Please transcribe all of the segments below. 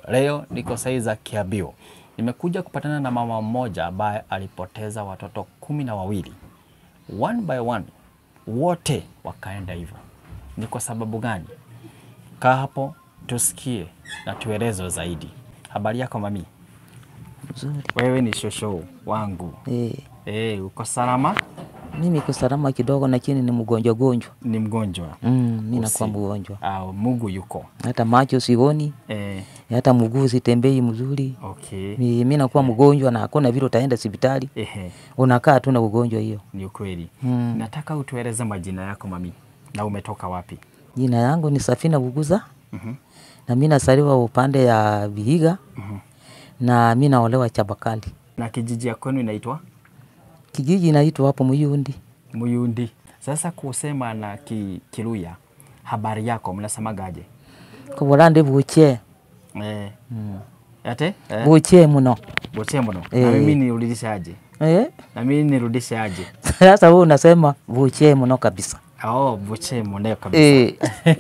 Leo niko saizi za Kiabio, nimekuja kupatana na mama mmoja ambaye alipoteza watoto kumi na wawili one by one, wote wakaenda hivyo. Ni kwa sababu gani? Kaa hapo tusikie na tuelezwe zaidi. Habari yako mami? Mzuri. Wewe ni shosho wangu. Eh, Eh, uko salama? mimi niko salama kidogo, lakini ni mgonjwa gonjwa. Ni mgonjwa Mm, mimi nakuwa Usi- mgonjwa, au Mungu yuko? hata macho sioni, Eh, hata mguu sitembei mzuri. okay. Mi- Mimi nakuwa mgonjwa na hakuna vile utaenda hospitali, Ehe, unakaa tu na ugonjwa hiyo. ni ukweli. Mm. Nataka utueleze majina yako mami, na umetoka wapi? Jina yangu ni Safina Buguza Mhm. na mimi nasaliwa upande ya Vihiga Mhm. na mimi naolewa Chabakali. Na kijiji ya kwenu inaitwa Kijiji inaitwa hapo Muyundi. Muyundi. Sasa kusema na ki, Kiluya, habari yako mnasemagaje? Kubolande buche Eh, mm. ate eh, buche muno boche mno. Na Eh. mimi nirudishe aje? eh? Na mimi nirudishe aje? Sasa wewe unasema buche muno kabisa Oh, boche mno kabisa. eh.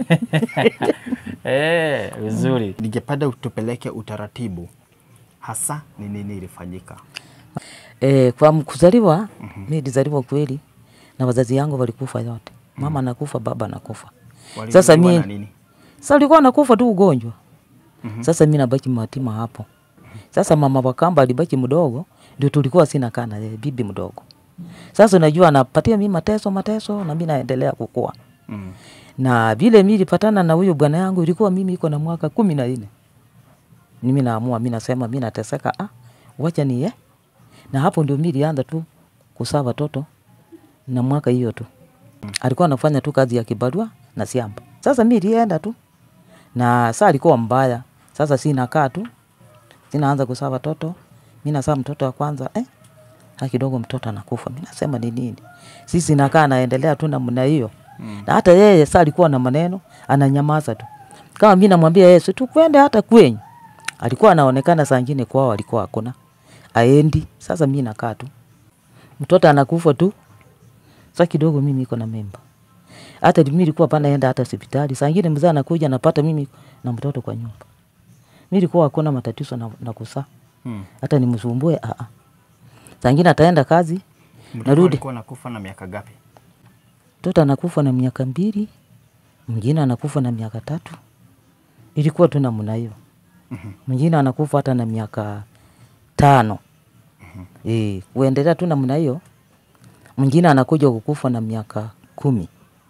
Eh, vizuri. Ningependa utupeleke utaratibu hasa ni nini ilifanyika. Eh, kwa m- kuzaliwa mimi nilizaliwa kweli na wazazi yangu walikufa yote. Mama anakufa, baba anakufa. Sasa Walizaliwa mi na nini? sasa alikuwa anakufa tu ugonjwa. Mhm. Sasa mimi nabaki matima hapo. Sasa mama wakamba alibaki mdogo, ndio tulikuwa sina kana yeye bibi mdogo. Sasa unajua anapatia mimi mateso mateso na mimi naendelea kukua. Mm. Na vile mimi nilipatana na huyo bwana yangu ilikuwa mimi iko na mwaka kumi na nne. Mimi naamua mimi nasema mimi nateseka ah, wacha ni Na hapo ndio mimi nilianza tu kusaa watoto na mwaka hiyo tu. Alikuwa anafanya tu kazi ya kibarua na shamba. Sasa mimi nilienda tu. Na saa alikuwa mbaya. Sasa si nakaa tu. Sinaanza kusaa watoto. Mimi nasaa mtoto wa kwanza eh ha kidogo mtoto anakufa. Mimi nasema ni nini? Sisi nakaa naendelea tu namna hiyo. Mm. Na hata yeye saa alikuwa na maneno, ananyamaza tu. Kama mimi namwambia Yesu tu kwende hata kwenyu. Alikuwa anaonekana saa nyingine kwao alikuwa hakuna. Aendi. Sasa mimi nakaa tu. Mtoto anakufa tu. Sasa kidogo mimi niko na mimba. Hata mimi nilikuwa pana enda hata hospitali. Saa nyingine mzee anakuja anapata mimi na mtoto kwa nyumba. Mimi nilikuwa hakuna matatizo na, na kusaa. Mm. Hata nimsumbue a a. Saa nyingine ataenda kazi, Mtoto narudi. alikuwa nakufa na miaka gapi? Mtoto anakufa na miaka mbili, mwingine anakufa na miaka tatu. Ilikuwa tu namna hiyo. Mhm. Mwingine anakufa hata na miaka tano. Eh, kuendelea tu namna hiyo. Mwingine anakuja kukufa na miaka kumi.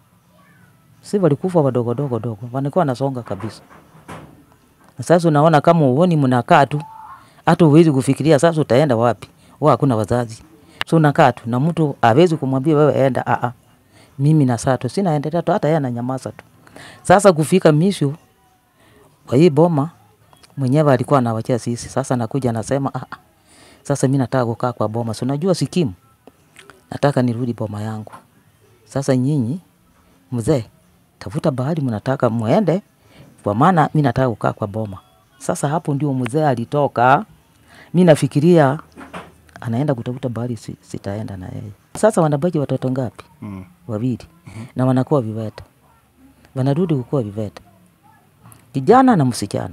Si walikufa wadogo dogo dogo, wanakuwa wanasonga kabisa. Na sasa unaona kama uoni mnakaa tu, hata huwezi kufikiria sasa utaenda wapi. Wao hakuna wazazi. So unakaa tu na mtu hawezi kumwambia wewe enda a a. Mimi na saa tu sina endelea tu hata yeye ananyamaza tu. Sasa kufika misho kwa hii boma mwenyewe alikuwa anawachia sisi. Sasa nakuja anasema ah ah. Sasa mimi nataka kukaa kwa boma. Si unajua sikimu. Nataka nirudi boma yangu. Sasa nyinyi mzee tafuta bahali mnataka muende kwa maana mimi nataka kukaa kwa boma. Sasa hapo ndio mzee alitoka. Mimi nafikiria anaenda kutafuta bahali si, sitaenda na yeye. Sasa wanabaki watoto ngapi? Mm. Wawili. Na wanakuwa viwete. Wanarudi kukuwa viwete. Kijana na msichana.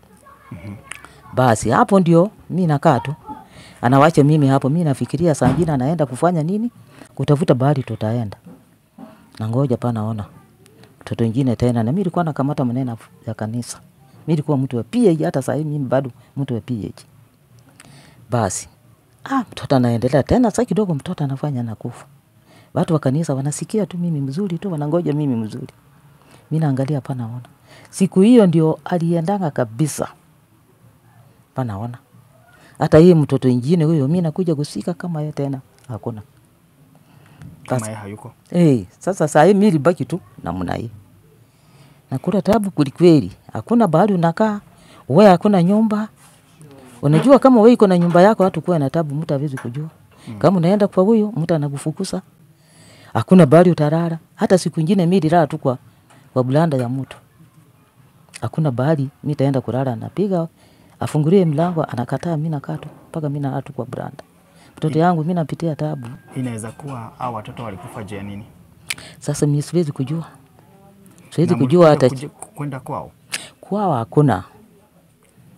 Basi hapo ndio mi nakaa tu, anawacha mimi hapo. Mi nafikiria saa ingine anaenda kufanya nini, kutafuta bahari, tutaenda na ngoja pa naona mtoto ingine tena. Na mi nilikuwa nakamata maneno ya kanisa, mi nilikuwa mtu wa PH, hata saa hii mimi bado mtu wa PH. Basi ah, mtoto anaendelea tena, saa kidogo mtoto anafanya nakufa. Watu wa kanisa wanasikia tu mimi mzuri tu, wanangoja mimi mzuri. Mi naangalia pa naona siku hiyo ndio aliendanga kabisa panaona hata hii mtoto ingine huyo mi nakuja kusika kama ye tena hakuna Kama Sasa- yeye hayuko. hey, sasa saa hii mi libaki tu namna hii nakula tabu kwelikweli hakuna bahali unakaa we hakuna nyumba unajua kama we iko na nyumba yako hatu kuwa na tabu mtu hawezi kujua kama unaenda kwa huyo mtu anakufukusa hakuna bahali utarara hata siku ingine mi lilala tu kwa, kwa bulanda ya mtu hakuna bahali mi taenda kulala napiga afungulie mlango anakataa mi nakaa tu mpaka mi nalala tu kwa branda mtoto yangu mi napitia tabu Inaweza kuwa hao watoto walikufa juu ya nini? sasa mi siwezi kujua siwezi Na kujua mlikuja hata kuja- kwenda kwao. kwao hakuna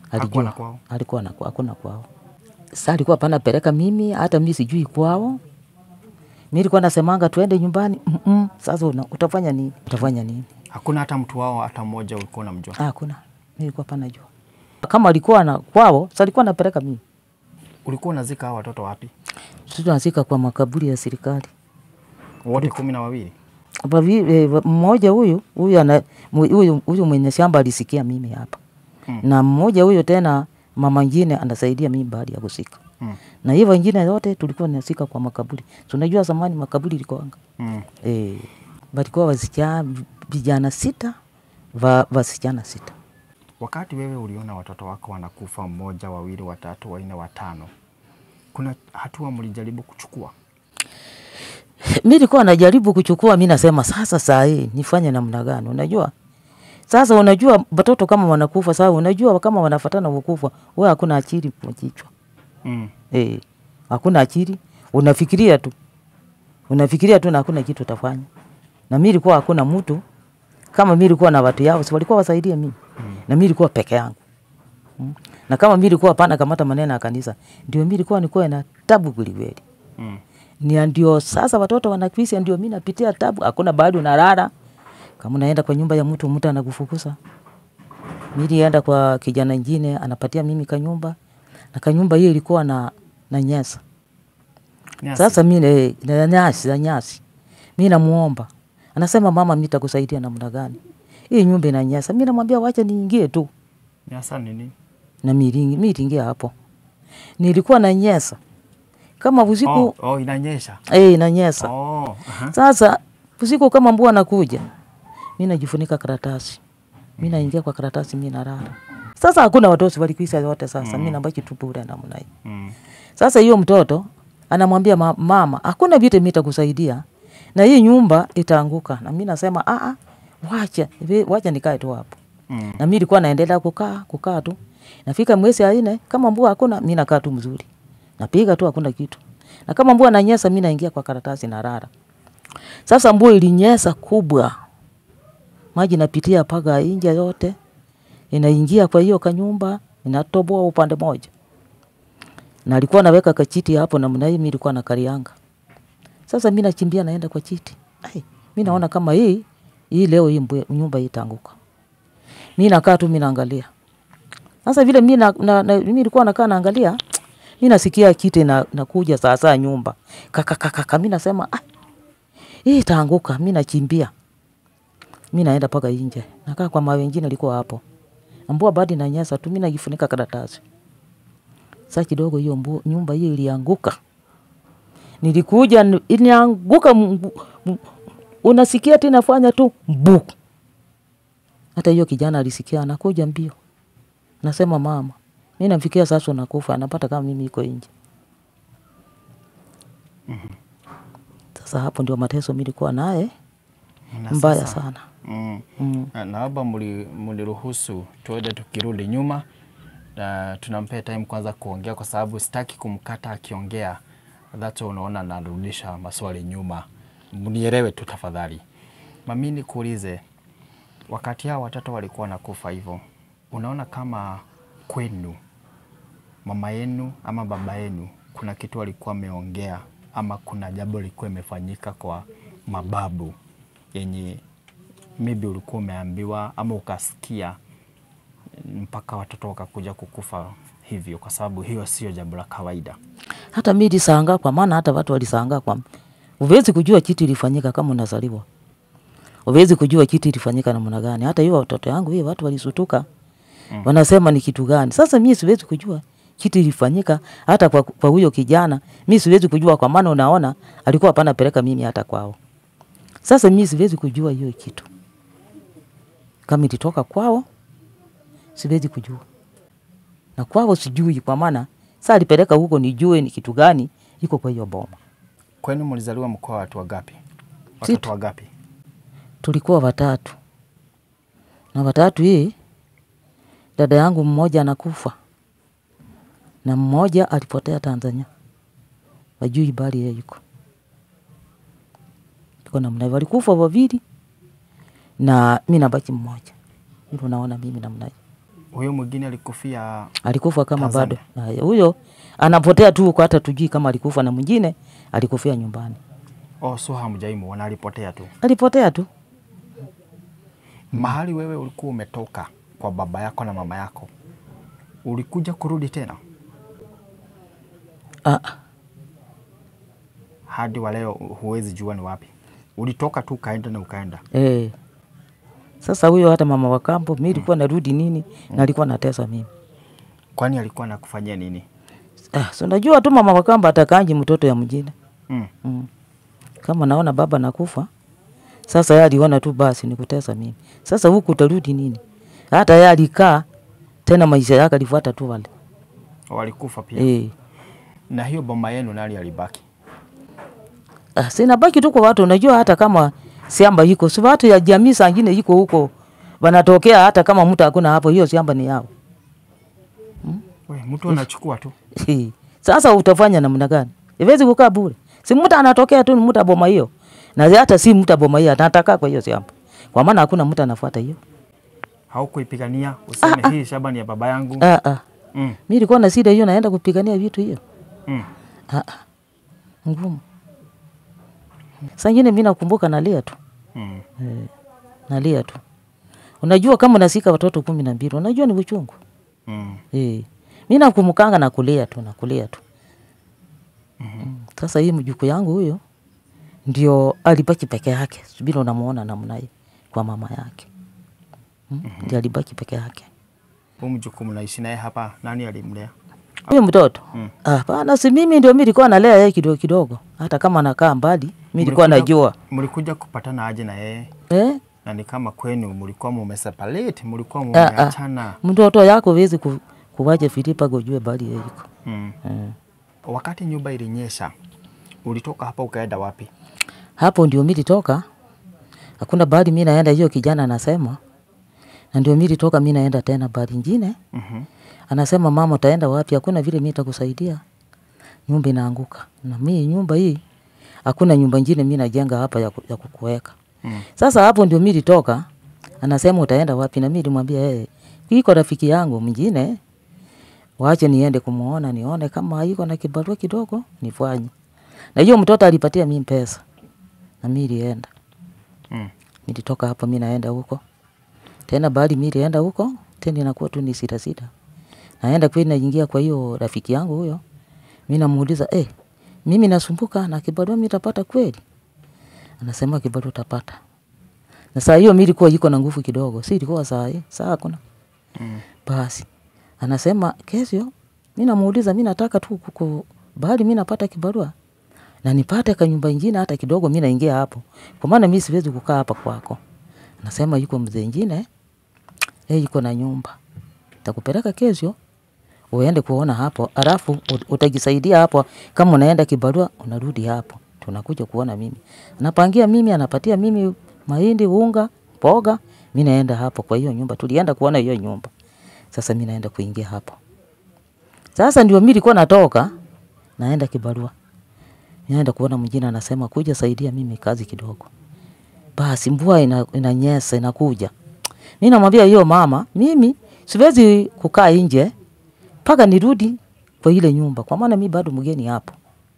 Hakuwa na kwao? alikuwa na hakuna kwao. Sasa alikuwa pana peleka mimi, hata mimi sijui kwao. Mimi nilikuwa nasemanga tuende nyumbani. Mm -mm. Sasa una, utafanya nini? Utafanya nini? Hakuna hata mtu wao hata mmoja ulikuwa unamjua? Ah, Hakuna. Mimi nilikuwa pana jua. Kama alikuwa na kwao, sasa alikuwa anapeleka mimi. Ulikuwa unazika hao watoto wapi? Sisi tunazika kwa makaburi ya serikali. Wote kumi na wawili? Hapa vi- eh, mmoja huyu huyu ana mu- huyu huyu mwenye shamba alisikia mimi hapa. Mm. Na mmoja huyo tena mama ngine anasaidia mimi baada ya kusika. Mm. Na hivyo wengine wote tulikuwa tunasika kwa makaburi. Tunajua zamani makaburi ilikuwanga. Mm. Eh, walikuwa wasichana vijana sita, va, wasichana sita. Wakati wewe uliona watoto wako wanakufa, mmoja, wawili, watatu, wanne, watano, kuna hatua mlijaribu kuchukua? mi nilikuwa najaribu kuchukua, mi nasema sasa saa hii nifanye namna gani? Unajua sasa, unajua watoto kama wanakufa sasa, unajua kama wanafatana kukufa, we hakuna akili kwa kichwa Mm. eh, hakuna akili, unafikiria tu, unafikiria tu na hakuna kitu utafanya. Na mi nilikuwa hakuna mtu kama mi nilikuwa na watu yao, si walikuwa wasaidie mimi na mi nilikuwa peke yangu mm. na kama mi nilikuwa pana kamata maneno ya kanisa, ndio mi nilikuwa nikuwa na tabu kwelikweli Mm. ni ndio sasa watoto wanakisia, ndio mimi napitia tabu, hakuna bahali unalala. Kama unaenda kwa nyumba ya mtu, mtu anakufukuza. Mimi nilienda kwa kijana ingine anapatia mimi kanyumba, na kanyumba hiyo ilikuwa na na nyesa. Nyasi. Sasa mimi eh, na nyasi na nyasi, mimi namuomba, anasema mama, mimi nitakusaidia namna gani? Hii nyumba ina nyesa. Mimi namwambia wacha niingie tu, Nyasa ni nini? na mimi mimi niliingia hapo, nilikuwa na nyesa kama usiku Oh, oh, inanyesha. eh, ina nyesa Oh, aha. Sasa usiku kama mbua nakuja, mi najifunika karatasi, mi naingia kwa karatasi, mi nalala. Sasa hakuna watoto walikuisa wote, sasa mi nabaki tu bure namna hii. Mm. Sasa hiyo mtoto anamwambia ma, mama, hakuna vitu mimi nitakusaidia na hii nyumba itaanguka, na mi nasema a a, wacha vi- wacha nikae tu hapo. Mm. Na mimi nilikuwa naendelea kukaa kukaa tu, nafika mwezi ya nne, kama mbua hakuna, mi nakaa tu mzuri, napiga tu, hakuna kitu. Na kama mbua nanyesa, mi naingia kwa karatasi na rara. Sasa mbua ilinyesa kubwa, maji napitia mpaka inja yote, inaingia kwa hiyo kanyumba, inatoboa upande moja, na alikuwa naweka kachiti hapo namna hii, mimi nilikuwa na karianga. Sasa mimi nachimbia naenda kwa chiti, ai, mimi naona kama hii hii leo hii mbwe- nyumba hii itaanguka. Mimi nakaa tu mimi naangalia. Sasa vile mimi na, na, na, mimi nilikuwa nakaa naangalia, mimi nasikia kiti na nakuja saa saa nyumba. Kaka kaka kaka mimi nasema ah, hii itaanguka. Mimi nachimbia. Mimi naenda paka nje. Nakaa kwa mawe wengine alikuwa hapo. Mbua badi na nyasa tu mimi najifunika karatasi. Sasa kidogo hiyo mbu- nyumba hiyo ilianguka. Nilikuja ni- ilianguka mbu- mbu- unasikia tena fanya tu mbu. Hata hiyo kijana alisikia anakuja mbio. Nasema mama, mimi namfikia sasa unakufa, anapata kama mimi iko nje. Sasa hapo ndio mateso mimi nilikuwa naye Na mbaya sasa- sana. Mm. Mm. Na- Naomba muli- muliruhusu tuende tukirudi nyuma na tunampea time kwanza kuongea, kwa sababu sitaki kumkata akiongea, dhacho unaona narudisha maswali nyuma. Mnielewe tu tafadhali. Mami, nikuulize, wakati hao watoto walikuwa wanakufa hivyo, unaona kama kwenu mama yenu ama baba yenu kuna kitu walikuwa wameongea ama kuna jambo lilikuwa imefanyika kwa mababu yenye maybe ulikuwa umeambiwa ama ukasikia mpaka watoto wakakuja kukufa hivyo, kwa sababu hiyo sio jambo la kawaida. Hata mimi nilishangaa kwa maana hata watu walishangaa kwa uwezi kujua kitu ilifanyika kama unazaliwa. Uwezi kujua kitu ilifanyika namna gani. Hata hiyo watoto yangu hiyo watu walisutuka. Mm. Wanasema ni kitu gani? Sasa mimi siwezi kujua kitu ilifanyika hata kwa kwa huyo kijana. Mimi siwezi kujua kwa maana unaona alikuwa hapana peleka mimi hata kwao. Sasa mimi siwezi kujua hiyo kitu. Kama ilitoka kwao siwezi kujua. Na kwao sijui kwa maana sasa alipeleka huko nijue ni kitu gani iko kwa hiyo boma. Kwenu mlizaliwa mkoa wa watu wagapi? Sita. Watoto wagapi? tulikuwa watatu na watatu hii dada yangu mmoja anakufa na mmoja alipotea Tanzania, wajui bali yeye yuko iko namna hivyo, walikufa wawili na mi nabaki mmoja. Hivyo naona mimi namna hiyo. Huyo mwingine alikufia alikufa kama Tanzania. bado Haya, huyo anapotea tu huko, hata tujui kama alikufa, na mwingine alikufia nyumbani, oh, so hamjaimuona, alipotea tu. alipotea tu. Mahali wewe ulikuwa umetoka kwa baba yako na mama yako, ulikuja kurudi tena Ah, hadi wa leo huwezi jua ni wapi ulitoka tu ukaenda na ukaenda. eh. Sasa huyo hata mama wa kambo, mi nilikuwa narudi nini, na alikuwa natesa mimi. Kwani alikuwa anakufanyia nini? Ah, so najua tu mama wa kambo atakanji mtoto ya mjini Mm. mm. Kama naona baba nakufa, sasa yeye aliona tu basi ni kutesa mimi. Sasa huku utarudi nini? Hata yeye alikaa tena, maisha yake alifuata tu wale Walikufa pia. eh. Na hiyo boma yenu nani alibaki? Ah, sina baki tu kwa watu, unajua hata kama shamba iko si watu ya jamii sangine iko huko wanatokea, hata kama mtu hakuna hapo, hiyo shamba ni yao. We, mtu anachukua tu. Sasa utafanya namna gani? Iwezi kukaa bure. Si mtu anatokea tu ni mtu boma hiyo. Na hata si mtu boma hiyo anataka kwa hiyo shamba. Kwa maana hakuna mtu anafuata hiyo. Haukuipigania useme hii shamba ni ya baba yangu. Ah ah. Mm. Mimi nilikuwa na shida hiyo naenda kupigania vitu hiyo. Mm. Ah ah. Ngumu. Saa ingine mimi nakumbuka nalia tu. Mm. Eh, nalia tu. Unajua kama unasika watoto kumi na mbili, unajua ni uchungu. Mm. Eh. Mimi nakumukanga na kulia tu na kulia tu. Mm. Sasa hii mjukuu yangu huyo ndio alibaki peke yake, bila unamuona namna hii kwa mama yake. Mm. Ndio alibaki peke yake. Huyu mjukuu mnaishi naye hapa, nani alimlea? Huyo mtoto Mm. ah, bana, si mimi ndio mimi nilikuwa nalea yeye kidogo kidogo, hata kama anakaa mbali, mimi nilikuwa Mlikuja- najua Mlikuja kupatana aje na yeye? eh, Na ni kama kwenu mlikuwa mumeseparate, mlikuwa Ah, ah. mumeachana. mtoto yako wezi ku, kuwaje Filipa gojue bali yeye iko Mm. eh. Wakati nyumba ilinyesha, ulitoka hapa ukaenda wapi? hapo ndio mimi nilitoka, hakuna bali mimi naenda, hiyo kijana anasema, na ndio mimi nilitoka, mimi naenda tena bali nyingine Mhm. anasema mama, utaenda wapi? Hakuna vile mimi nitakusaidia, nyumba inaanguka. Na mimi nyumba hii hakuna nyumba nyingine mimi najenga hapa ya, ku- ya kukuweka. Mm. Sasa hapo ndio mimi nilitoka, anasema utaenda wapi? Na mimi nilimwambia yeye, iko rafiki yangu mwingine, wache niende kumuona, nione kama iko na kibarua kidogo nifanye. Na hiyo mtoto alipatia mimi pesa, na mimi nilienda, Mm. nilitoka hapo, mimi naenda huko tena, bali mimi nilienda huko tena, inakuwa tu ni sita sita naenda kweli, naingia kwa hiyo rafiki yangu huyo, mi namuuliza eh, mimi nasumbuka na kibarua mi tapata kweli? Anasema kibarua utapata. Na saa hiyo mi ilikuwa iko na nguvu kidogo, si ilikuwa saa hii, saa hakuna. Mm. Basi anasema kesho, mi namuuliza, mi nataka tu kuku bahali mi napata kibarua na nipate kanyumba ingine hata kidogo, mi naingia hapo, kwa maana mi siwezi kukaa hapa kwako. Anasema yuko mzee ingine yeye yuko na nyumba, takupeleka kesho uende kuona hapo, alafu ut- utajisaidia hapo. Kama unaenda kibarua, unarudi hapo, tunakuja kuona mimi. Anapangia mimi, anapatia mimi mahindi, unga, mboga, mi naenda hapo kwa hiyo nyumba. Tulienda kuona hiyo nyumba, sasa mi naenda kuingia hapo. Sasa ndio mi nilikuwa natoka naenda kibarua, naenda kuona mwingine, anasema kuja saidia mimi kazi kidogo. Basi mvua ina, inanyesa inakuja, mi namwambia hiyo mama, mimi siwezi kukaa nje mpaka nirudi kwa ile nyumba, kwa maana mi bado mgeni hapo.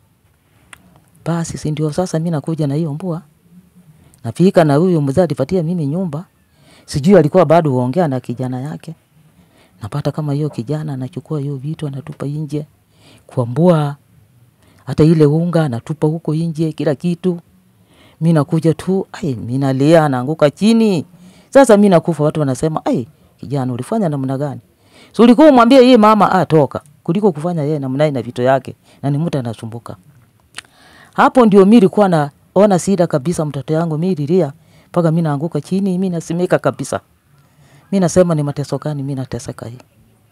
Basi si ndio sasa mi nakuja na hiyo mbua, nafika na huyo mzee alipatia mimi nyumba, sijui alikuwa bado huongea na kijana yake. Napata kama hiyo kijana anachukua hiyo vitu anatupa nje kwa mbua, hata ile unga anatupa huko nje, kila kitu. Mi nakuja tu, ai, mi nalia, naanguka chini. Sasa mi nakufa, watu wanasema, ai, kijana ulifanya namna gani? So ulikuwa umwambie yeye mama atoka kuliko kufanya yeye namna hii na vitu yake, na ni mtu anasumbuka. Hapo ndio mi nilikuwa naona sida kabisa, mtoto yangu mi lilia mpaka mi naanguka chini, mi nasimika kabisa. Mi nasema ni mateso gani mi nateseka hii.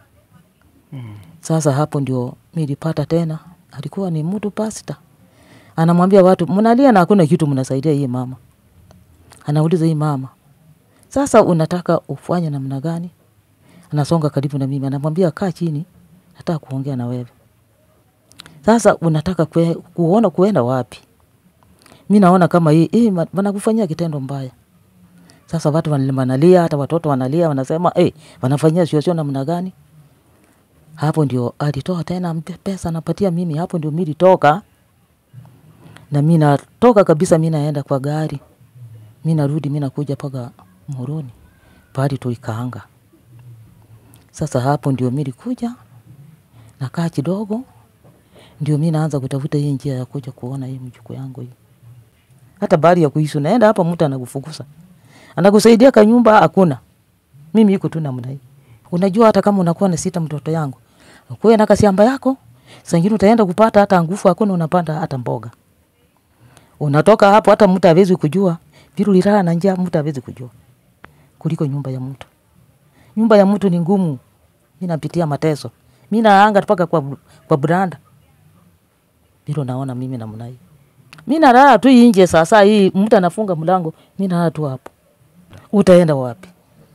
Sasa hapo ndio mi nilipata tena, alikuwa ni mtu pasta, anamwambia watu mnalia na hakuna kitu mnasaidia hii mama. Anauliza hii mama, sasa unataka ufanye namna gani? Anasonga karibu na mimi, anamwambia kaa chini, nataka kuongea na wewe. Sasa unataka kwe, kuona kuenda wapi? Mi naona kama hii hii ma- wanakufanyia kitendo mbaya. Sasa watu wan- wanalia, hata watoto wanalia, wanasema hey, wanafanyia sio sio namna gani? Hapo ndio alitoa tena mpe- pesa napatia mimi, hapo ndio mi litoka na mi natoka kabisa, mi naenda kwa gari, mi narudi, mi nakuja mpaka Moroni pahali tulikaanga. Sasa hapo ndio mi likuja nakaa kidogo, ndio mi naanza kutafuta hii njia ya kuja kuona hii mjukuu yangu hii. Hata bari ya kuishi unaenda hapa, mtu anakufukuza anakusaidia kanyumba, hakuna. Mimi iko tu namna hii. Unajua, hata kama unakuwa na sita mtoto yangu, ukuwe na kasiamba yako, sangine utaenda kupata hata nguvu hakuna, unapanda hata mboga. Unatoka hapo, hata mtu hawezi kujua vile ulilala na njaa, mtu hawezi kujua kuliko nyumba ya mtu. Nyumba ya mtu ni ngumu. Mi napitia mateso, mi naanga mpaka kwa, kwa branda vile naona mimi namna hii. Mi nalala tu inje. Sasa hii mtu anafunga mlango, mi nalala tu hapo. Utaenda wapi?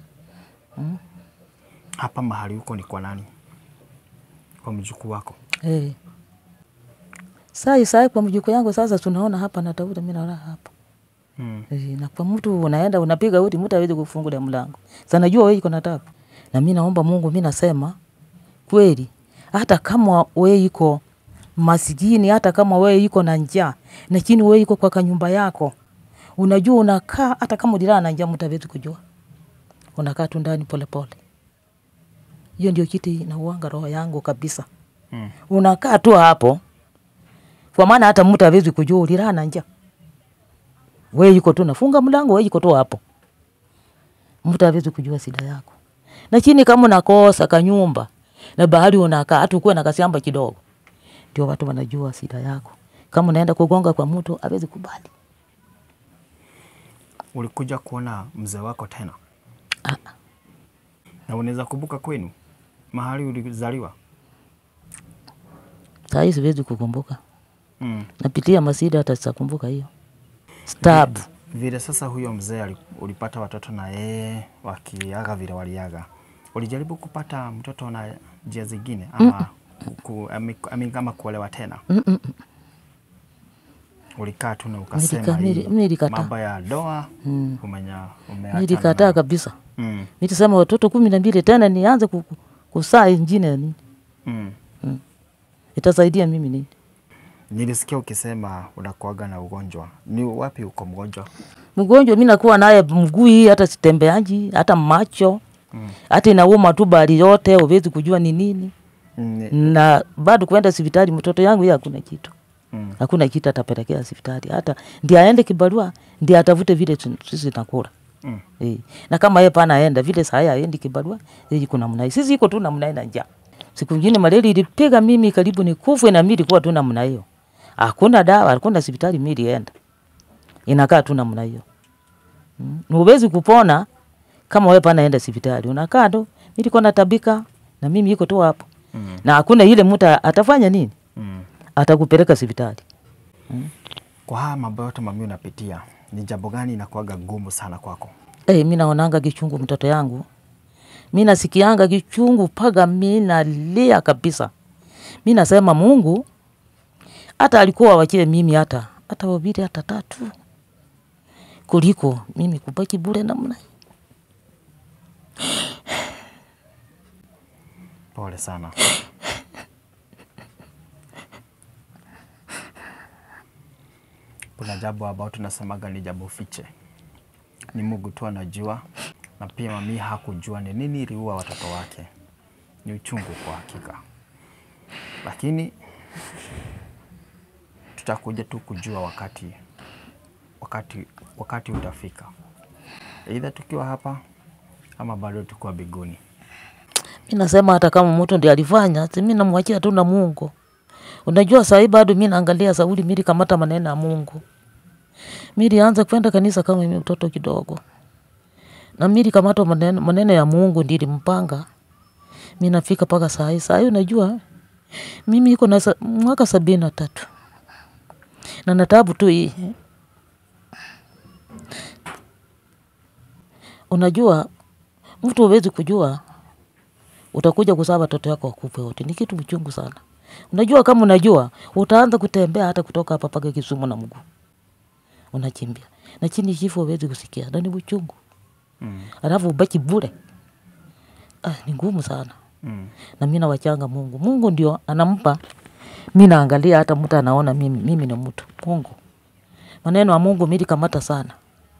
Hapa mahali huko ni kwa nani? Kwa mjukuu wako? Hey. Sai sai kwa mjukuu yangu sasa, tunaona hapa natafuta, mi nalala hapa Mm. Eh, na kwa mtu unaenda unapiga uti, mtu hawezi kufungulia mlango. Sasa najua wewe iko na tabu, na mimi naomba Mungu, mimi nasema kweli, hata kama wewe iko masikini, hata kama wewe iko na njaa, lakini wewe iko kwa kanyumba yako, unajua unakaa, hata kama ulilala na njaa, mtu hawezi kujua, unakaa tu ndani polepole. Hiyo ndio kitu inauanga roho yangu kabisa. Mm. Unakaa tu hapo, kwa maana hata mtu hawezi kujua ulilala na njaa we yuko tu nafunga mlango, we yuko tu hapo, mtu hawezi kujua shida yako. Lakini kama unakosa kanyumba na bahari unakaa, hata ukuwe na kasiamba kidogo, ndio watu wanajua shida yako. Kama unaenda kugonga kwa mtu, hawezi kubali. Ulikuja kuona mzee wako tena? Ah, Na unaweza kumbuka kwenu mahali ulizaliwa? saa hii siwezi kukumbuka, Mm. napitia masida, hata sitakumbuka hiyo stabu. Vile sasa huyo mzee ali- ulipata watoto na yeye wakiaga vile waliaga, ulijaribu kupata mtoto na njia zingine ama, ku, ami, ami, ama kuolewa tena? Mm, mm, mm. Ulikaa tu na ukasema Nilika- hii nili- nilikataa. mambo ya doa Mm. umenya umeacha Nilikataa nayo. kabisa, Mm. nitasema watoto kumi na mbili tena nianze ku- ku- kusaa ingine ya nini? Mm. Itasaidia mimi nini? Nilisikia ukisema unakuaga na ugonjwa. Ni wapi uko mgonjwa? mgonjwa mi nakuwa naye mguu hii hata sitembeanji hata macho Mm. hata inauma tu bali yote uwezi kujua ni nini Ni- na bado kuenda hospitali mtoto yangu yeye hakuna kitu Mm. hakuna kitu atapelekea hospitali hata ndi aende kibarua ndi atafute vile tu- sisi nakula Mm. Eh, na kama yeye pana aenda vile saa hii aendi kibarua yeye kuna namna hii sisi iko tu namna hii na njaa siku nyingine malaria ilipiga mimi karibu nikufe na mimi ilikuwa tu namna hiyo hakuna dawa hakuna hospitali mimi ilienda inakaa tu namna hiyo mm. huwezi kupona kama wewe pana enda hospitali unakaa tu mimi niko natabika na mimi iko tu hapo Mm. na hakuna ile mtu atafanya nini Mm. atakupeleka hospitali Kwa haya mambo yote mami unapitia, ni jambo gani inakuaga ngumu sana kwako? Hey, mi naonanga kichungu mtoto yangu, mi nasikianga kichungu mpaka mi nalia kabisa. Mi nasema Mungu hata alikuwa wachie mimi hata hata wawili hata tatu kuliko mimi kubaki bure namna hii. Pole sana. Kuna jambo ambao tunasemaga ni jambo fiche, ni Mungu tu anajua, na pia mami hakujua ni nini iliua watoto wake. Ni uchungu kwa hakika, lakini tutakuja tu kujua wakati wakati wakati utafika, aidha tukiwa hapa ama bado tukiwa biguni. Mi nasema hata kama mtu ndiye alifanya, si mi namwachia tu na Mungu. Unajua sahii bado mi naangalia Sauli, mili kamata maneno ya Mungu. Milianza kwenda kanisa kama mimi mtoto kidogo, na mili kamata maneno, maneno ya Mungu ndili mpanga mi nafika mpaka sahii. Sahii unajua mimi iko na sa, mwaka sabini na tatu na natabu tu hii. Unajua mtu huwezi kujua utakuja kuzaa watoto yako wakufe wote, ni kitu mchungu sana. Unajua kama unajua utaanza kutembea hata kutoka hapa mpaka Kisumu na mguu unachimbia, na chini kifo huwezi kusikia, na ni uchungu. Mm. alafu ubaki bure. Ah, ni ngumu sana Mm. na mi nawachanga Mungu. Mungu ndio anampa. Mi naangalia hata mtu anaona mimi, mimi ni mtu Mungu. Maneno ya Mungu milikamata sana,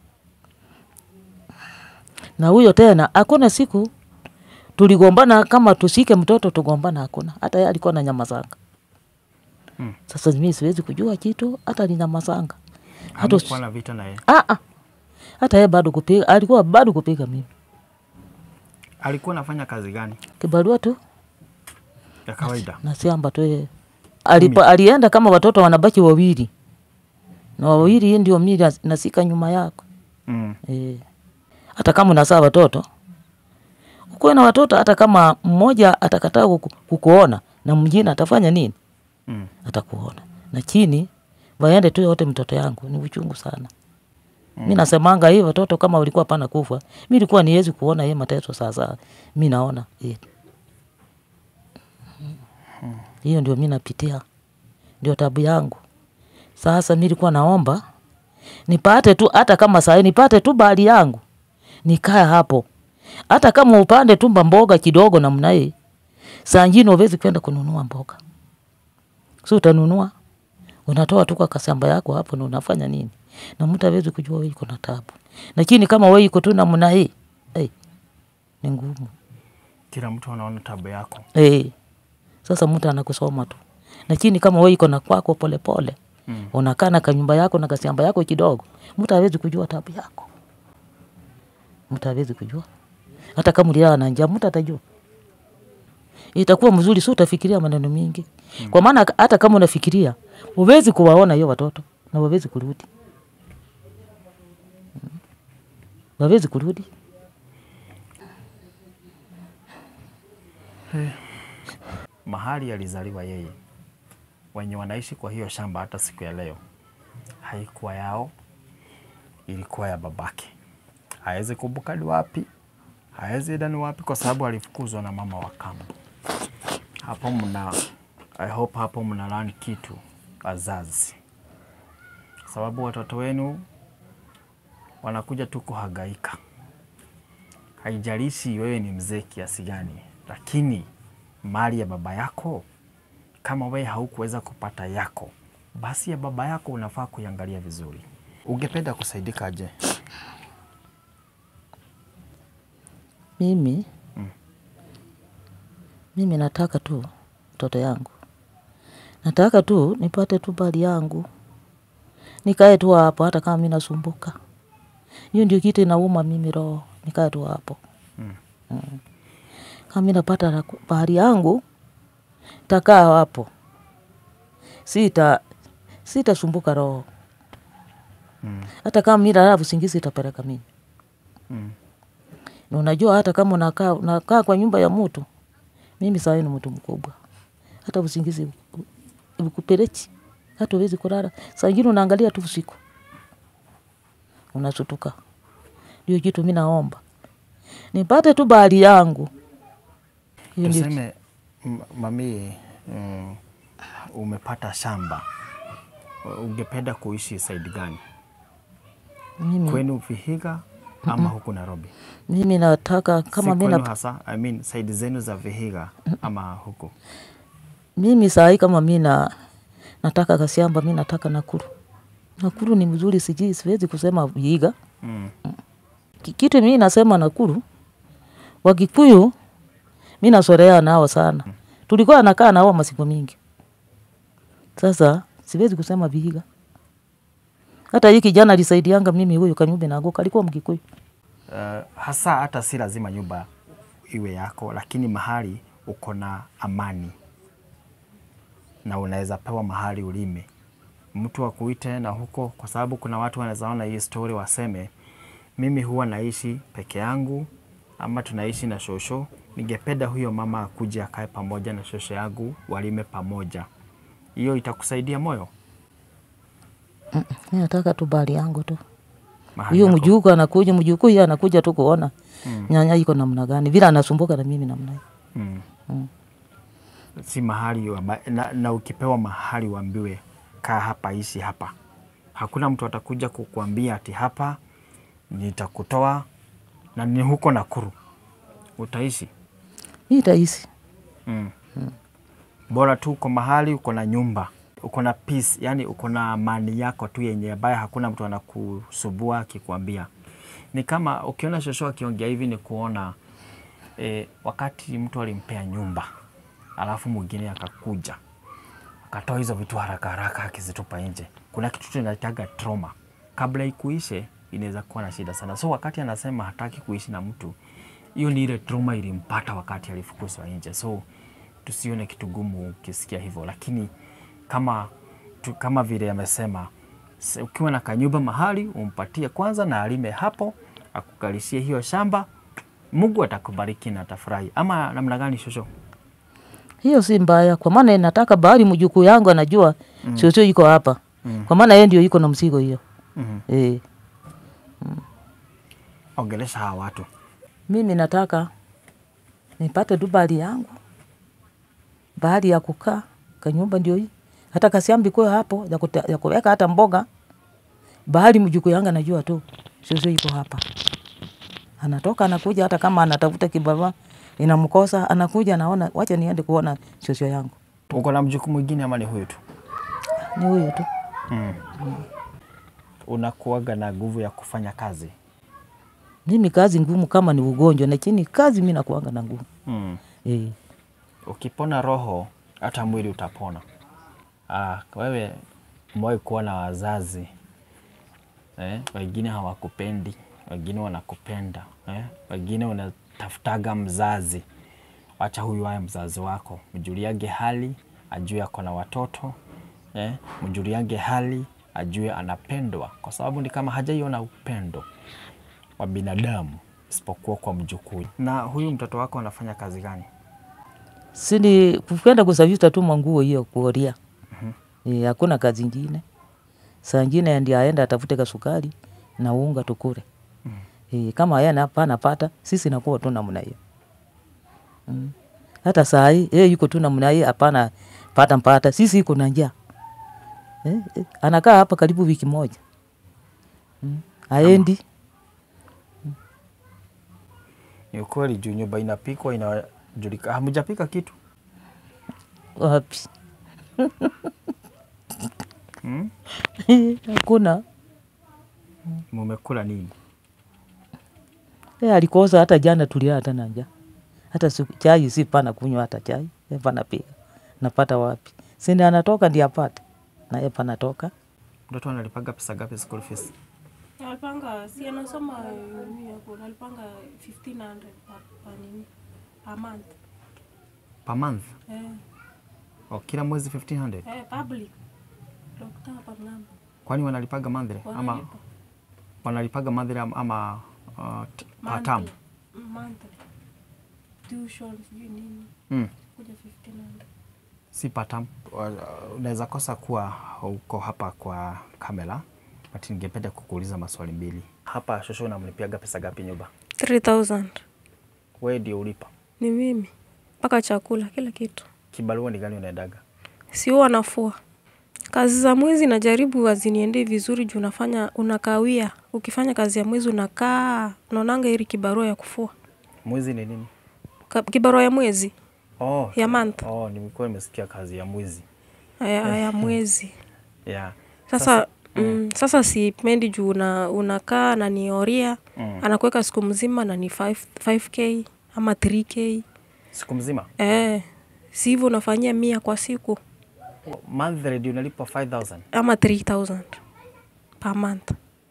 na huyo tena, hakuna siku tuligombana kama tusike mtoto tugombana, hakuna. Hata yeye alikuwa na nyamazanga. Mm. Sasa mimi siwezi kujua kitu, hata ni nyamazanga hata Hamkuwa na vita na yeye? ah, ah. hata yeye bado kupiga, alikuwa bado kupiga mimi Alikuwa anafanya kazi gani kibarua tu ya kawaida? na shamba tu yeye. Alipo, alienda kama watoto wanabaki wawili na wawili, hii ndio mimi nas- nasika nyuma yako Mm. e. Hata kama unasaa watoto ukuwe na watoto, hata kama mmoja atakataa kuku, kukuona na mwingine atafanya nini? Mm. Atakuona na chini waende tu yote. Mtoto yangu ni uchungu sana. Mi nasemanga hii watoto kama walikuwa pana kufa, mi ilikuwa niwezi kuona ye mateso. Sasa mi naona eh. hiyo ndio mi napitia, ndio tabu yangu. Sasa mi nilikuwa naomba nipate tu, hata kama saa hii nipate tu bahari yangu nikae hapo, hata kama upande tu mboga kidogo namna hii. Saa ingine uwezi kwenda kununua mboga, si utanunua, unatoa tu kwa kasamba yako hapo, na unafanya nini? Na mtu hawezi kujua wewe iko na tabu, lakini kama wewe iko tu namna hii hey, ni ngumu Kila mtu anaona tabu yako. hey. Sasa mtu anakusoma tu, lakini kama wewe iko na kwako polepole Mm. unakaa na kanyumba yako na kasiamba yako kidogo, mtu hawezi kujua tabu yako, mtu hawezi kujua. Hata kama ulilala na njaa, mtu atajua. Itakuwa mzuri, si utafikiria maneno mingi, kwa maana hata kama unafikiria, uwezi kuwaona hiyo watoto na wawezi kurudi, Mm. wawezi kurudi. Mahali alizaliwa yeye, wenye wanaishi kwa hiyo shamba hata siku ya leo haikuwa yao, ilikuwa ya babake. Hawezi kumbuka ni wapi, hawezi enda ni wapi, kwa sababu alifukuzwa na mama wa kambo. Hapo mna, I hope hapo mna learn kitu wazazi, sababu watoto wenu wanakuja tu kuhangaika. Haijalishi wewe ni mzee kiasi gani, lakini mali ya baba yako, kama wewe haukuweza kupata yako, basi ya baba yako unafaa kuiangalia vizuri. Ungependa kusaidika je? Mimi Mm. mimi nataka tu mtoto yangu, nataka tu nipate tu bali yangu, nikae tu hapo, hata kama mi nasumbuka. Hiyo ndio kitu inauma mimi roho, nikae tu hapo Mm. Mm. Kama mi napata la- bahari yangu, takaa hapo, sita sitasumbuka roho, Mm. hata kama mi lala usingizi itapeleka mimi Mm. na unajua hata kama unakaa unakaa kwa nyumba ya mtu, mimi saa hii ni mtu mkubwa, hata usingizi ukupelechi, hata uwezi kulala. Saa ingine unaangalia tu usiku unasutuka. Ndio kitu mi naomba nipate tu bahari yangu. Hiyo ndio Tuseme m- mami, mm, umepata shamba, ungependa kuishi saidi gani? mimi, Kwenu Vihiga ama huku Nairobi? mimi nataka kama si mi kwenu na, hasa, I mean, saidi zenu za Vihiga ama huku? mimi saa hii kama mi na nataka kasiamba, mi nataka Nakuru. Nakuru ni mzuri, sijui siwezi kusema Vihiga. Mm. Ki- kitu mi nasema Nakuru, Wakikuyu mi nasorea nao sana, tulikuwa nakaa nao masiku mingi. Sasa siwezi kusema Vihiga. Hata hii kijana alisaidianga mimi, huyu Kanyumbe Nagoka alikuwa Mkikuyu. Uh, hasa hata si lazima nyumba iwe yako, lakini mahali uko na amani na unaweza pewa mahali ulime, mtu akuite na huko, kwa sababu kuna watu wanaweza ona hii story waseme, mimi huwa naishi peke yangu ama tunaishi na shosho, ningependa huyo mama akuje akae pamoja na shosho yangu walime pamoja. Hiyo itakusaidia moyo Mi nataka tu bali yangu tu. mahali Huyo yako. mjukuu anakuja, mjukuu yeye anakuja tu kuona Mm. nyanya iko namna gani, vile anasumbuka na mimi namna hiyo. Mm. Mm. si mahali wamba, na, na ukipewa mahali uambiwe kaa hapa, ishi hapa, hakuna mtu atakuja kukuambia ati hapa nitakutoa na ni huko Nakuru, utaishi hii tahisi mm. Bora tu uko mahali uko na nyumba uko na peace, yani uko na amani yako tu yenye ambaye hakuna mtu anakusubua akikwambia. Ni kama ukiona shosho akiongea hivi ni kuona e, wakati mtu alimpea nyumba alafu mwingine akakuja akatoa hizo vitu haraka haraka akizitupa nje. Kuna kitu tunaitaga trauma, kabla ikuishe inaweza kuwa na shida sana. So wakati anasema hataki kuishi na mtu, hiyo ni ile trauma ilimpata wakati alifukuzwa nje. So tusione kitu gumu ukisikia hivyo, lakini kama tu, kama vile amesema, se- ukiwa na kanyumba mahali umpatie kwanza na alime hapo, akukalishie hiyo shamba, Mungu atakubariki na atafurahi. Ama namna gani, shosho? hiyo si mbaya, kwa maana nataka bahari mjukuu yangu anajua mm. shosho iko hapa Mm. kwa maana yeye ndio iko na mzigo hiyo mm eh. Ongelesha hawa watu Mimi nataka nipate tu bahari yangu, bahari ya kukaa, kanyumba ndio hii, hata kasiambi kwa hapo ya, kuta, ya kuweka hata mboga. Bahari mjukuu yangu anajua tu shosho iko hapa, anatoka anakuja, hata kama anatafuta kibarua inamkosa, anakuja anaona, wacha niende kuona shosho yangu. uko na mjukuu mwingine ama ni huyu tu? Ni huyo tu. mm. Unakuaga na nguvu ya kufanya kazi Mimi kazi ngumu kama ni ugonjwa, lakini kazi mi nakuanga na nguvu mm. eh. Ukipona roho hata mwili utapona. Ah, wewe umewahi kuwa na wazazi eh? Wengine hawakupendi, wengine wanakupenda eh? Wengine unatafutaga mzazi, wacha huyu aye mzazi wako, mjuliage hali, ajue ako na watoto eh? Mjuliage hali, ajue anapendwa, kwa sababu ni kama hajaiona upendo wa binadamu isipokuwa kwa mjukuu. Na huyu mtoto wako anafanya kazi gani? sini kwenda kusafisha tu manguo hiyo kuoria. Eh, hakuna kazi ingine. Saa ingine ndio aenda atafute kasukari na unga tukure. Eh, kama yeye hapa anapata, sisi nakuwa tu namna hiyo. Mm. Hata saa hii yeye yuko tu namna hiyo, hapana pata mpata, sisi iko na njaa. Eh, eh, anakaa hapa karibu wiki moja. Mm. Aendi. Ni ukweli juu nyumba inapikwa inajulikana. Hamjapika kitu Wapi? hmm? Hakuna. Mumekula nini? E, alikosa hata jana tulia hata na njaa. Hata siku, chai si pana kunywa hata chai. E, pana piga. Napata wapi? Sindi anatoka ndiye apate. Na yeye panatoka. Mtoto analipaga pesa gapi school fees? Alipanga si anasoma nini hapo, alipanga 1500 per, per nini per month. Per month? Eh, O, kila mwezi 1500? eh, public doctor per namba Kwani wanalipaga monthly ama wanalipa wanalipaga monthly ama, ama uh, t- per term? monthly monthly tuition sijui nini Mm. kuja 1500 Si per term. Wa- Unaweza kosa kuwa uko hapa kwa kamera, but ningependa kukuuliza maswali mbili. Hapa shosho unamlipiaga pesa gapi nyumba? 3000 Wewe ndio ulipa. ni mimi mpaka chakula kila kitu, Kibarua ni gani unaendaga? si huwa nafua kazi za mwezi najaribu haziniendei vizuri juu unafanya unakawia. Ukifanya kazi ya mwezi unakaa unaonanga heri kibarua ya kufua Mwezi ni nini? Ka- kibarua ya mwezi Oh, ya month oh, nimekuwa nimesikia kazi ya mwezi. ya, ya mwezi Yeah. sasa mm, sasa sipendi juu una, unakaa na nioria Mm. anakuweka siku mzima na ni 5, 5k ama 3k Siku mzima? eh, si hivyo unafanyia mia kwa siku Monthly ndio unalipa 5000. ama 3000 per month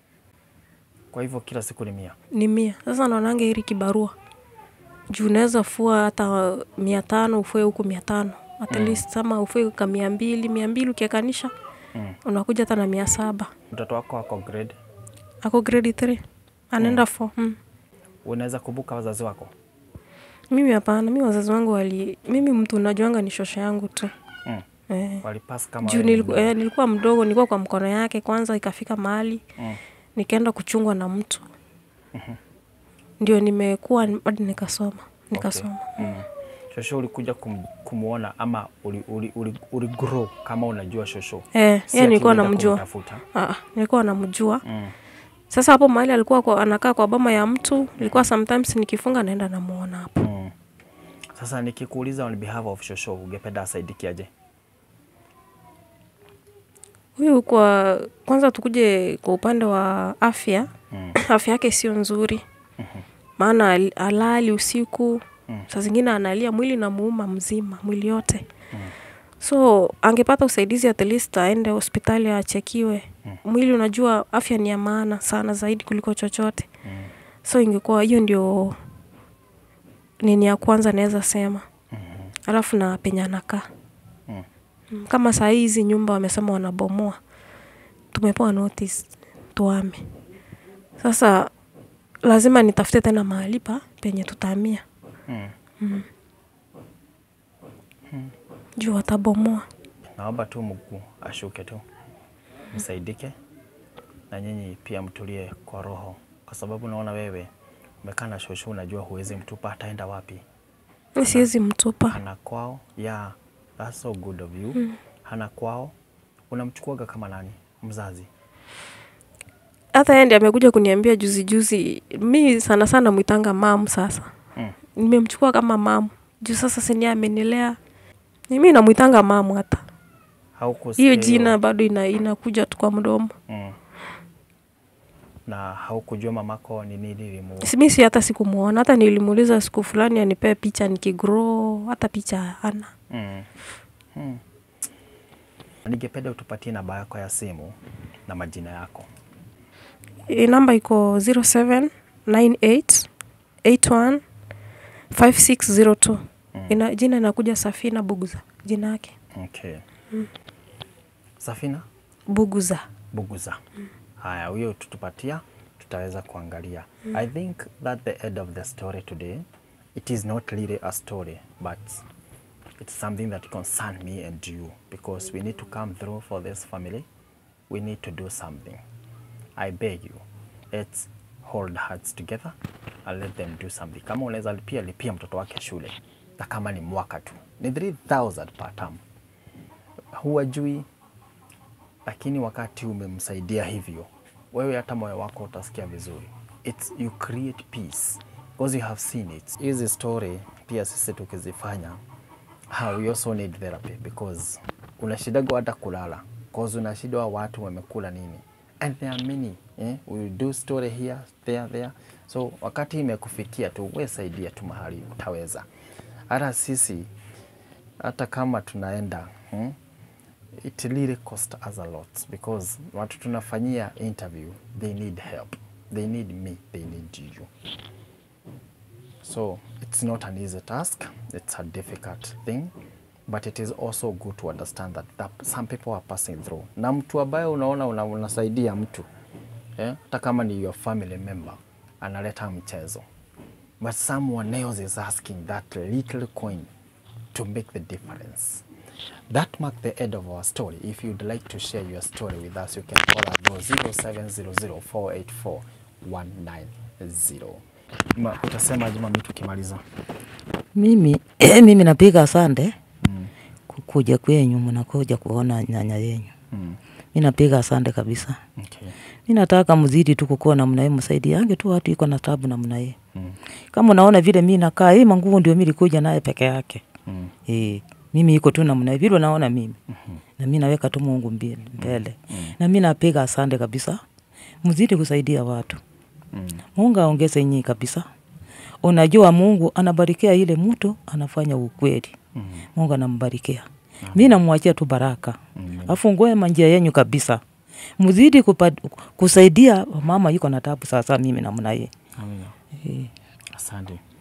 Kwa hivyo kila siku ni mia. ni mia sasa naonanga hili kibarua juu unaweza fua hata mia tano ufue huku mia tano at least ama ufue ka mia mbili mia mbili ukiekanisha Mm. unakuja hata na mia saba Mtoto wako ako grade, ako grade 3 anaenda mm. mm. unaweza kumbuka wazazi wako? mimi hapana mi wazazi wangu wali mimi mtu najuanga ni shosha yangu tu Mm. eh. Walipass kama juu wewe ni niliku, mdogo. eh, nilikuwa mdogo nilikuwa kwa mkono yake kwanza ikafika mahali Mm. nikaenda kuchungwa na mtu ndio nimekuwa hadi nikasoma nikasoma Mm. Shosho ulikuja kum, kumuona ama uli, uli, uli, uli grow kama unajua shosho? eh, Si yeye ati nilikuwa ulienda namjua kumtafuta. Ah, nilikuwa namjua Mm. Sasa hapo mahali alikuwa kwa, anakaa kwa boma ya mtu, ilikuwa sometimes nikifunga naenda namuona hapo. Mm. Sasa nikikuuliza on behalf of Shosho, ungependa asaidikiaje? Huyu kwa kwanza tukuje kwa upande wa afya. Mm. Afya yake sio nzuri. Maana al- halali usiku. Saa zingine analia mwili na muuma mzima, mwili yote. So angepata usaidizi at least aende hospitali achekiwe. Mwili unajua afya ni ya maana sana zaidi kuliko chochote. So ingekuwa hiyo ndio nini ya kwanza naweza sema. Alafu na penye anakaa. Mm. Mm, Kama saa hii hizi nyumba wamesema wanabomoa, tumepewa notice tuame. Sasa lazima nitafute tena mahali pa penye tutahamia Mm. juu watabomoa. Naomba tu Mungu ashuke tu, msaidike na nyinyi pia mtulie kwa roho, kwa sababu naona wewe umekaa na Shosho, unajua huwezi mtupa, ataenda wapi? Mi siwezi mtupa. Hana kwao. Yeah, that's so good of you. Hana kwao, unamchukuaga kama nani? Mzazi. Hata yeye ndiye amekuja kuniambia juzi juzi, mi sana sana mwitanga mam. Sasa Mm. nimemchukua kama mam juu sasa sini amenilea, mi namwitanga mam. Hata Haukusikia hiyo jina bado ina, inakuja tu kwa mdomo. Mm. Na haukujua mamako ni nini limu Si- mi si hata sikumuona, hata nilimuuliza siku fulani anipee picha nikigrow, hata picha ana Mm. Mm. Ningependa utupatie namba yako ya simu na majina yako. E, namba iko 0798815602. Ina, jina inakuja Safina Buguza, jina yake Okay. Safina Buguza. Buguza. Haya, huyo tutupatia, tutaweza kuangalia. I think that the end of the story today, it is not really a story, but it's something that concern me and you because we need to come through for this family. We need to do something. I beg you, let's hold hearts together and let them do something. Kama unaweza lipia lipia mtoto wake shule, na kama ni mwaka tu ni 3000 per term, huwajui lakini wakati umemsaidia hivyo, wewe hata moyo wako utasikia vizuri. It's, you create peace because you have seen it. Hizi story pia sisi tukizifanya, uh, we also need therapy because unashidaga hata kulala because unashidwa watu wamekula nini and there are many eh? we do story here there there so wakati imekufikia tu we saidia tu mahali utaweza hata sisi hata kama tunaenda hmm? it really cost us a lot because watu tunafanyia interview they need help they need me they need you so it's not an easy task it's a difficult thing but it is also good to understand that, that some people are passing through na mtu ambaye unaona una, unasaidia mtu eh, hata kama ni your family member analeta mchezo but someone else is asking that little coin to make the difference That marked the end of our story. If you'd like to share your story with us, you can call us on 0700484190. Ma, utasema Juma mimi tukimaliza. Mimi mimi napiga asante kukuja kwenyu, mnakuja kuona nyanya yenyu. Mm. Mi napiga asante kabisa. Okay. Mi nataka mzidi tu kukuwa namna hii, msaidiange tu watu iko na tabu namna hii. Mm. Kama unaona vile mi nakaa, hii manguvu ndio mi likuja naye peke yake. Mm. Eh, mimi iko tu namna hii vile unaona mimi. Na mi naweka tu Mungu mbele. mbele. Na mi napiga asante kabisa. Mzidi kusaidia watu. Mm. Mungu aongeze nyinyi kabisa. Unajua Mungu anabarikia ile mtu anafanya ukweli. Mm. Mungu anambarikia. Mi namwachia tu baraka. Mm. Afungue manjia yenyu kabisa. Mzidi kupa, kusaidia mama yuko na tabu sasa mimi namna hii. Amina. Eh. Asante.